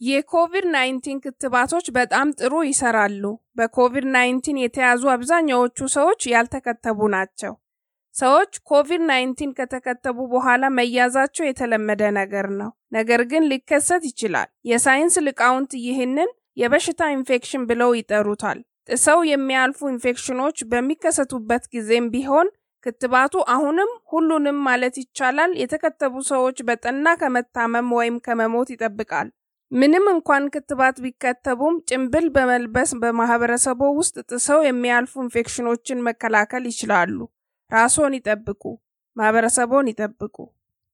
የኮቪድ-19 ክትባቶች በጣም ጥሩ ይሰራሉ። በኮቪድ-19 የተያዙ አብዛኛዎቹ ሰዎች ያልተከተቡ ናቸው። ሰዎች ኮቪድ-19 ከተከተቡ በኋላ መያዛቸው የተለመደ ነገር ነው፣ ነገር ግን ሊከሰት ይችላል። የሳይንስ ሊቃውንት ይህንን የበሽታ ኢንፌክሽን ብለው ይጠሩታል። ጥሰው የሚያልፉ ኢንፌክሽኖች በሚከሰቱበት ጊዜም ቢሆን ክትባቱ አሁንም ሁሉንም ማለት ይቻላል የተከተቡ ሰዎች በጠና ከመታመም ወይም ከመሞት ይጠብቃል። ምንም እንኳን ክትባት ቢከተቡም ጭንብል በመልበስ በማህበረሰቡ ውስጥ ጥሰው የሚያልፉ ኢንፌክሽኖችን መከላከል ይችላሉ። ራስዎን ይጠብቁ፣ ማህበረሰቦን ይጠብቁ።